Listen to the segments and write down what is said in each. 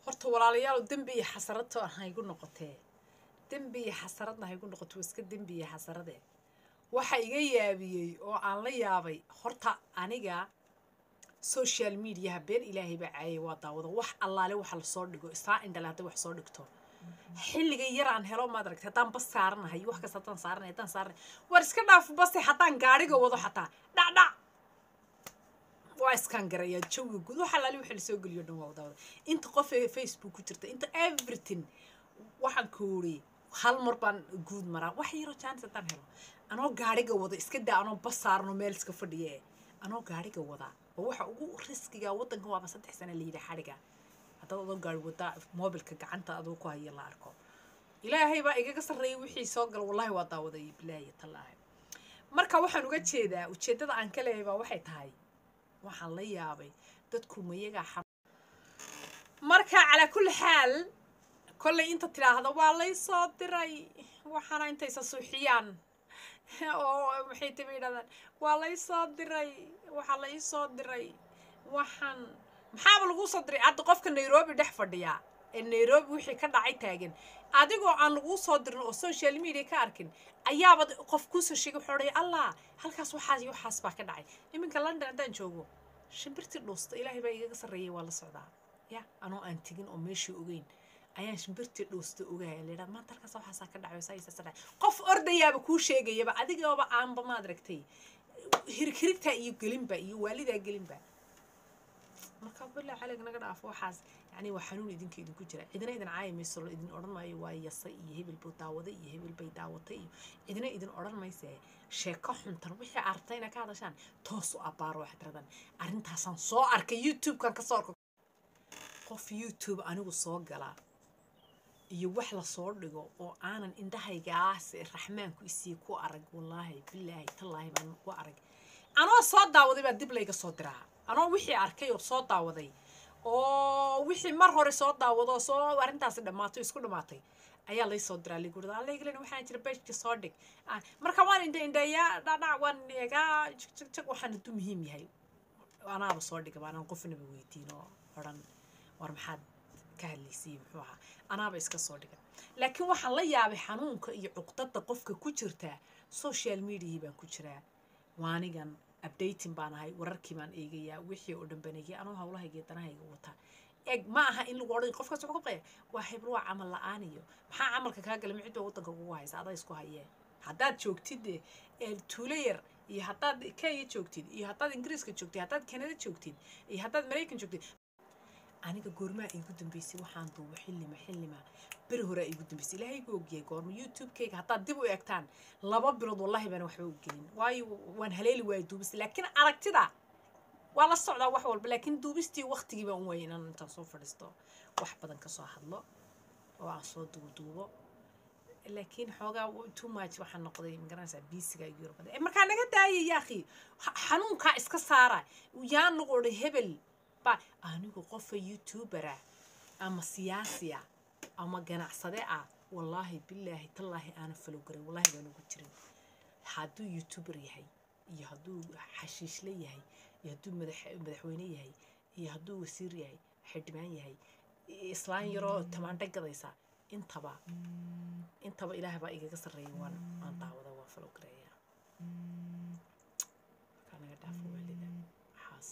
horta walaalayaal dembi iyo xasarad haygu noqotee dembi iyo xasaradna haygu noqoto waa iska dembi iyo xasarade waxa iga yaabiyey oo aan la yaabay horta aniga social mediaha been ilaahay baa caayay waa daawada wax allaale waxa lasoo dhigo isaa indhale hadday wax soo dhigto xilliga yaraan helo maad aragtay haddaan bas saaranahay wax kasta haddaan saaranay haddaan saaranay war iska dhaaf base haddaan gaadhiga wado xataa dhacdhac waa iskaan garayaa jawiga guud wax allaale waxa lasoo geliyo dhan waa daawada inta qof ee facebook ku jirta inta everything waxaan kooriyey hal mar baan guud maraa wax yaroo jaanis haddaan helo anoo gaadhiga wada iska daa anoo bas saarano meel iska fadhiya ee anoo gaadhiga wadaa oo waxa ugu riskiga waddanka waaba saddex sana la yidhi xadhiga haddaad adoo gaari wadaa moobilka gacanta adoo ku haya la arko ilaahay baa igaga sarreeyay wixii soo gala wallahi waa daawaday bilaahi tallaahi marka waxaan uga jeedaa ujeeddada aan ka leeyahay baa waxay tahay waxaan la yaabay dadku mayagaa xam marka calaa kulli xaal kollay inta tidhaahda waa lay soo diray waxaana intaysa suuxiyaan oo maxay taba yidhahdaan waa lay soo diray waxaa la ii soo diray waxaan maxaaba lagu soo diray hadda qofka nairobi dhex fadhiya ee nairobi wixii ka dhacay taagan adigoo aan laguu soo dirin oo social media ka arkin ayaaba qof kuusoo sheegay wuxuu odhaya allah halkaas waxaas iyo waxaas baa ka dhacay iminka london haddaan joogo shimbirtii dhuusta ilaahay baa igaga sarreeyay waa la socdaa ya anoo aan tegin oo meeshii ogeyn ayaan shimbirtii dhuusta ogaaya la yidhaha maanta halkaas waxaasaa ka dhacay saa isaasa dhacay qof ordayaaba kuu sheegayaba adigooba aanba maad aragtay hirhirigtaa iyo gelinba iyo waalidaa gelinba marka bilaa calig naga dhaafo waxaas yani waa xanuun idinka idinku jira cidina idin caaya mayso la idin odhan maayo waa yasa iyo hebel buu daawaday iyo hebel bay daawatay iyo cidina idin odhan mayse sheeko xuntan wixii artay inaa ka hadashaan toos u abbaaro waxaad tirahdaan arrintaasaan soo arkay youtube-kan ka soo arko qof youtube anigu soo galaa iyo wax lasoo dhigo oo aanan indhahaygaas raxmaanku isii ku arag wallaahi bilaahi tallaahi baan ku arag anoo soo daawaday baa dib layga soo diraa anoo wixii arkay oo soo daawaday oo wixii mar hore soo daawado soo arrintaasi dhammaatay isku dhammaatay ayaa lay soo diraa ligurda allaygalen waxaan jira bejka soo dhig marka waan indha indheeyaa dhadhac waan eegaa jigjig waxaan hadduu muhiim yahay anaaba soo dhiga baanaan qofnaba weydiin oo odhan war maxaad ka hadlaysay muxuu ahaa anaaba iska soo dhiga laakiin waxaan la yaabay xanuunka iyo cuqdada qofka ku jirtaa social mediahii baan ku jiraa waanigan updating baan ahay wararkii baan eegayaa wixii oo dhan baan eegaya anoo hawlahayga danahayga wata eeg ma aha in lagu odhan qofkaas wuxuu ka qaya waa hebel waa camal la-aan iyo maxaa camalka kaa gala micid baa waddanka kugu haysa adaa isku hayee haddaad joogtid tuulo yar iyo haddaad kenya joogtid iyo haddaad ingiriiska joogtid haddaad canada joogtid iyo haddaad maraykan joogtid aniga goormaa iigu dambeysay waxaan duubo xillima xillima beri horaa iigu dambeysay ilaahay gu ogyahay goorma youtube-kayga haddaad dib u eegtaan laba bilood wallahi baan waxba u gelin waayo waan haleeli waaya duubista laakiin aragtida waa la socdaa wax walba laakiin duubistii waqtigii baan u waayay inaan intaan soo fadhiisto wax badan kasoo hadlo oo aan soo duuduubo laakiin xoogaa too much waxaan noqday magaranaysaa biisiga igu yar badan markaa naga daaya yaakhi xanuunkaa iska saara yaan lagu odhay hebel ba anigu qofa youtubera ama siyaasiya ama ganacsade ah wallaahi bilaahi tallaahi aanan falow garin wallahi baan ugu jirin hadduu youtuber yahay iyo hadduu xashiishle yahay iyo hadduu madaxweyne yahay iyo hadduu wasiir yahay xildhibaan yahay islaan yaroo tamaandho gadaysa intaba intaba ilaah baa igaga sarreeya waan waan daawada waan falow gareeyaa markaa naga dhaafo waalida waxaas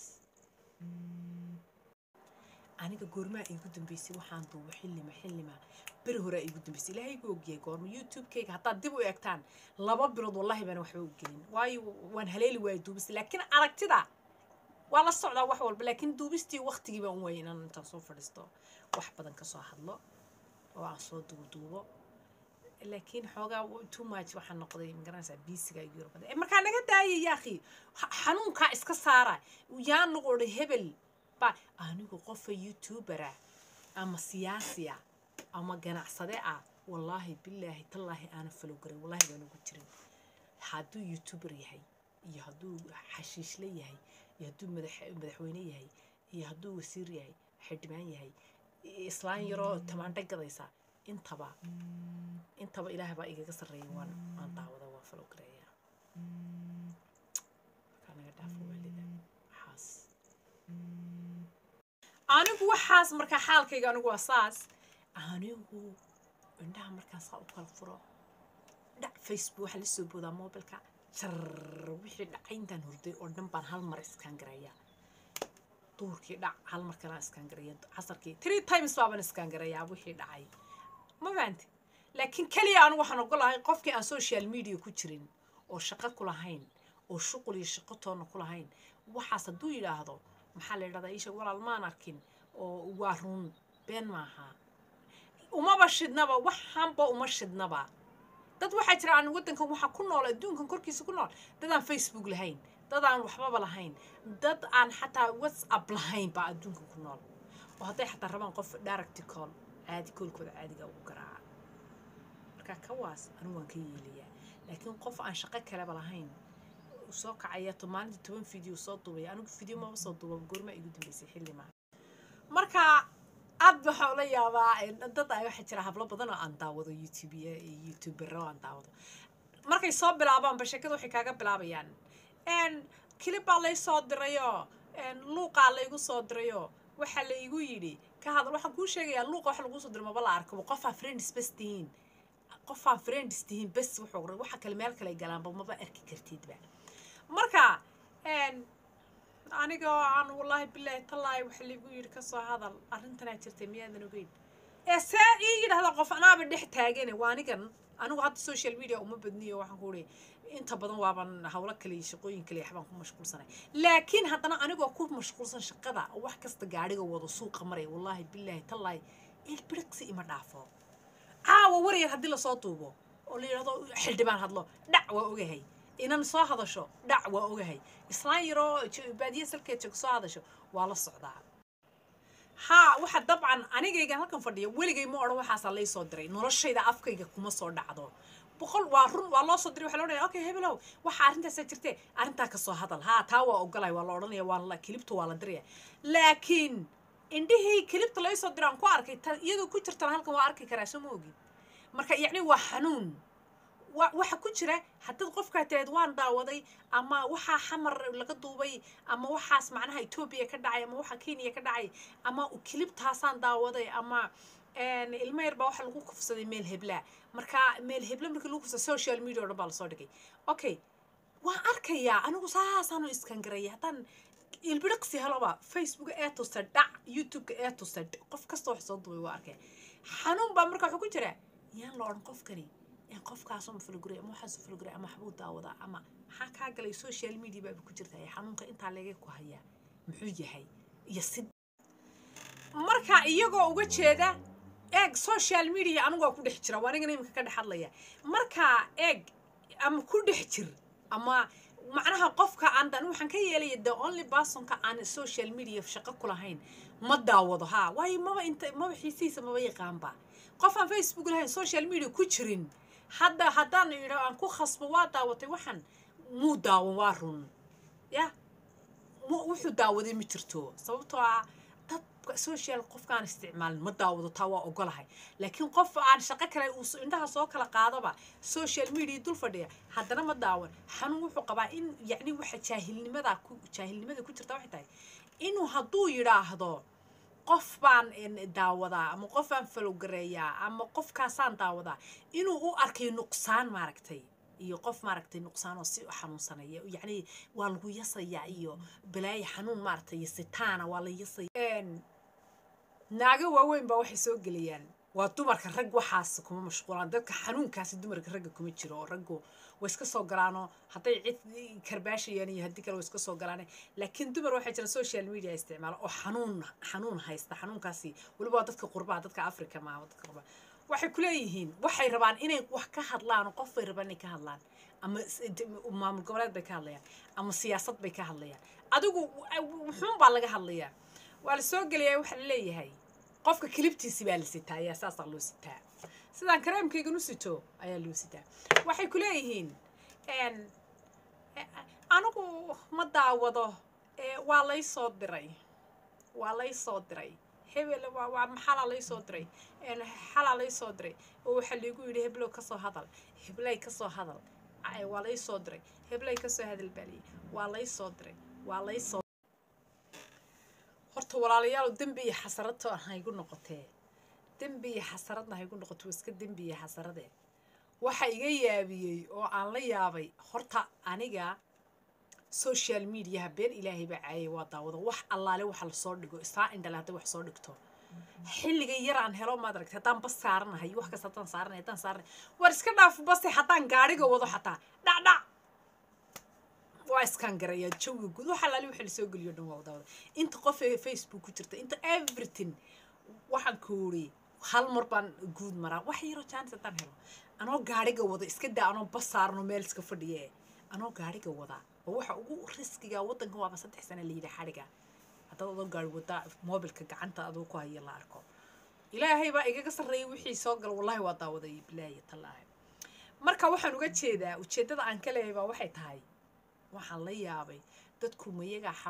aniga goormaa iigu dambeysay waxaan duubo xillima xillima beri horaa iigu dambeysay ilaahay gu ogyahay goorma youtube-kayga haddaad dib u eegtaan laba bilood wallahi baan waxba u gelin waayo waan haleeli waaya duubista laakiin aragtida waa la socdaa wax walba laakiin duubistii waqtigii baan u waayay inaan intaan soo fadhiisto wax badan kasoo hadlo oo aan soo duuduubo laakiin xoogaa too much waxaan noqday magaranaysaa biisiga igu yar badan markaa naga daaya yaakhi xanuunkaa iska saara yaan lagu odhay hebel ba anigu qofa youtubera ama siyaasiya ama ganacsade ah wallaahi bilaahi tallaahi aanan falow garin wallahi baan ugu jirin hadduu youtuber yahay iyo hadduu xashiishle yahay iyo hadduu madaxweyne yahay iyo hadduu wasiir yahay xildhibaan yahay islaan yaroo tamaandho gadaysa intaba intaba ilaah baa igaga sarreeya waan waan daawada waan falow gareeyaa markaa naga dhaafo waalida waxaas anigu waxaas markaa xaalkayga anigu waa saas anigu indhaha markaan saa u kala furo dhac facebook waxaa la soo boodaa mobilka jar wixii dhacay intaan hurday oo dhan baan hal mar iskaan garayaa duurkii dhac hal mar kalaan iskaan garaya casarkii three times baabaan iskaan garayaa wixii dhacay ma fahanti laakiin keliya anigu waxaan ogolahay qofkii aan social media ku jirin oo shaqo ku lahayn oo shuqul iyo shaqo toonna ku lahayn waxaas hadduu yidhaahdo maxaa la yidhahdaa iisheeg walaal maan arkin oo waa run been maaha umaba shidnaba waxaanba uma shidnaba dad waxaa jira aan waddankan waxaa ku nool adduunkan korkiisa ku nool dad aan facebook lahayn dad aan waxbaba lahayn dad aan xataa whatsapp lahayn baa adduunkan ku nool oo hadday xataa rabaan qof direct call caadi koolkooda caadiga ugu garaaca marka kawaas anigu waan ka yeelayaa laakiin qof aan shaqo kaleba lahayn soo kacaya to maalinta toban video soo duubaya anigu video maba soo duuba goorma igu dambeysay xilli maa marka aad waxaa ula yaabaa dad ay waxaa jira hablo badan oo aan daawado youtube youtubero aan daawado markay soo bilaabaanba sheekada waxay kaaga bilaabayaan kilibaa lay soo dirayo luuqaa laygu soo dirayo waxaa la igu yidhi ka hadal waxaan kuu sheegayaa luuqa waxa lagu soo diro maba la arkabo qofaa friends bes tihiin qofaan friends tihiin bes wuxuu waxa kale meel kale galaanba maba arki kartidba marka aniga aan wallaahi bilaahi tallaahi waxa laygu yidhi kasoo hadal arrintanaa jirtay miyaadan ogeyn ee see ii yidhahda qof anaaba dhex taagane waa anigan anigu hadda social media uma badniyo waxaan ku ihi inta badan waaban hawlo kale iyo shaqooyin kale waxbaan ku mashquulsanay laakiin haddana anigoo ku mashquulsan shaqada oo wax kasta gaadhiga wado suuqa maraya wallaahi bilaahi tallaahi ilbiriqsi ima dhaafo caawa waryar haddii lasoo duubo oo la yidhahdo xildhibaan hadlo dhac waa ogahay inan soo hadasho dhac waa ogahay islaan yaroo baadiye salkeed joog soo hadasho waa la socdaa haa waxa dabcan anigaygan halkan fadhiya weligay ma odhan waxaasaa lay soo diray noloshayda afkayga kuma soo dhacdo boqol waa run waa loo soo diray waxa la odhanaya okay hebelow waxa arrintaasaa jirtee arrintaa ka soo hadal haa taa waa ogolay waa la odhanaya waa la kilibta waa la diraya laakiin indhihii kilibta lay soo diraan ku arkay ta iyadoo ku jirtana halkan waa arki karaa soo ma ogin marka yacni waa xanuun waxa ku jira haddaad qofkaa tiraad waan daawaday ama waxaa xamar laga duubay ama waxaas macnaha etoobiya ka dhacay ama waxaa kenya ka dhacay ama kilibtaasaan daawaday ama ilmo yar baa waxa lagu kufsaday meel heblaa marka meel hebla markii lagu kufsaday social media o dhan baa lasoo dhigay okay waan arkayaa anigu saasaanu iskan garaya haddaan ilbiriqsi heloba facebook ee tusta dhac youtubeka ee tusta qof kasta wax soo duubay waa arkaya xanuun baa marka wuxuu ku jira yaan la odhan qofkani qofkaasoo mafalguray ama waxaasoo falguray ama waxbuu daawadaa ama maxaa kaa galay social media baaba ku jirta xanuunka intaa leega ku hayaa muxuu yahay iyo si marka iyagoo uga jeeda eeg social media anigoo ku dhex jira waa anigana iminka ka dhex hadlaya marka eeg ama ku dhex jir ama macnaha qofka aan dan waxaan ka yeelaya the only personka aan social media shaqo ku lahayn ma daawado haa waayo maba inta maba xiisihiisa maba yaqaanba qof aan facebook lahayn social media ku jirin hadda haddaan idha aan ku khasbo waa daawatay waxaan muu daawan waa run ya wuxuu daawaday ma jirto sababtoo ah dadka social qofkaan isticmaalin ma daawado taa waa ogolahay laakiin qof aan shaqo kale uu indhaha soo kala qaadaba social media dul fadhiya haddana ma daawan xanuun wuxuu qabaa in yacni waxa jaahilnimada ku jaahilnimada ku jirta waxay tahay inuu hadduu yidhaahdo qof baan daawadaa ama qof baan falowgareeyaa ama qofkaasaan daawadaa inuu u arkay nuqsaan maaragtay iyo qof maaragtay nuqsaan oo si xanuunsanaya yacni waa lagu yasayaa iyo balaayo xanuun maaragtay iyo sitaana waa la yasaya naago waaweyn baa waxay soo gelayaan waa dumarka rag waxaas kuma mashquulaan dadka xanuunkaasi dumarka ragga kuma jiro oo raggu way iska soo galaanoo hadday cid karbaashayaan iyo haddii kale way iska soo galaane laakiin dumar waxaa jira social media isticmaala oo xanuun xanuun haysta xanuunkaasi weliba waa dadka qurbaha dadka africa maaha dadka qurbaha waxay kuleeyihiin waxay rabaan inay wax ka hadlaan qof bay rabaan inay ka hadlaan ama maamul goboleed bay ka hadlayaan ama siyaasad bay ka hadlayaan adigu muxuun baa laga hadlayaa waa la soo gelayaa waxaa la leeyahay qofka kilibtiisi baa la sitaa ayaa saasaa loo sitaa sidaan kareemkaygan u sito ayaa loo sitaa waxay ku leeyihiin anigu ma daawado waa lay soo diray waa lay soo diray hebel waa maxalaa lay soo diray xalaa lay soo diray oo waxaa laygu yidhi heblow ka soo hadal heblay ka soo hadal waa lay soo diray heblay ka soo hadal baaliyey waa lay soo diray waa lay soo horta walaalayaal dembi iyo xasarato haygu noqotee dembi iyo xasaradna haygu noqoto waa iska dembi iyo xasarade waxa iga yaabiyey oo aan la yaabay horta aniga social mediaha been ilaahay baa caayay waa daawada wax allaale waxa lasoo dhigo isaa indhale hadday wax soo dhigto xilliga yar aan helo maad aragtay haddaan bas saaranahay wax kasta haddaan saaranay haddaan saaranay war iska dhaaf base haddaan gaadhiga wado xataa dhacdhac waa iskaan garayaa jawiga guud wax allaale waxa lasoo geliyo dhan waa daawada inta qof ee facebook ku jirta inta everything waxaan koori hal mar baan guud maraa wax yaroo jaanis haddaan helo anoo gaadhiga wada iska daa anoo bas saarano meel iska fadhiye anoo gaadhiga wadaa oo waxa ugu riskiga waddanka waaba saddex sana la yidhi xadhiga haddaad adoo gaari wadaa moobilka gacanta adoo ku haya la arko ilaahay baa igaga sarreeyay wixii soo gala wallahi waa daawaday bilaahi tallaahi marka waxaan uga jeedaa ujeeddada aan ka leeyahay baa waxay tahay waxaan la yaabay dadku mayagaa xam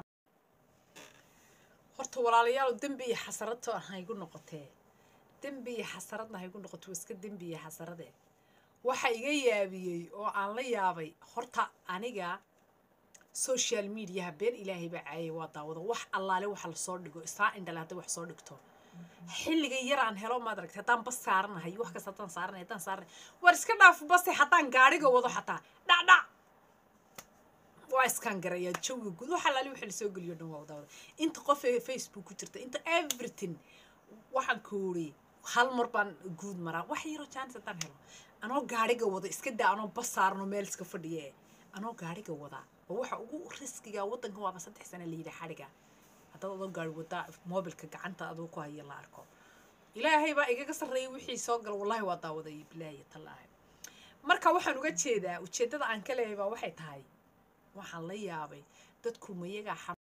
horta walaalayaal dembi iyo xasarato haygu noqotee dembi iyo xasaradna haygu noqoto waa iska dembi iyo xasarade waxa iga yaabiyey oo aan la yaabay horta aniga social mediaha been ilaahay baa caayay waa daawada wax allaale waxa lasoo dhigo isaa indhale hadday wax soo dhigto xilliga yar aan helo maad aragtay haddaan bas saaranahay wax kasta haddaan saaranay haddaan saaranay war iska dhaaf base haddaan gaadhiga wado xataa dhacdhac waa iskaan garayaa jawiga guud wax allaale waxa lasoo geliyo dhan waa daawada inta qof ee facebook ku jirta inta everything waxaan koori hal mar baan guud maraa wax yaroo jaanis haddaan helo anoo gaadhiga wada iska daa anoo bas saarano meel iska fadhiye anoo gaadhiga wadaa oo waxa ugu riskiga waddanka waaba saddex sana la yidhi xadhiga haddaad adoo gaari wadaa moobilka gacanta adoo ku haya la arko ilaahay baa igaga sarreeyay wixii soo gala wallahi waa daawaday bilaahi tallaahi marka waxaan uga jeedaa ujeeddada aan ka leeyahay baa waxay tahay waxaan la yaabay dadku mayagaa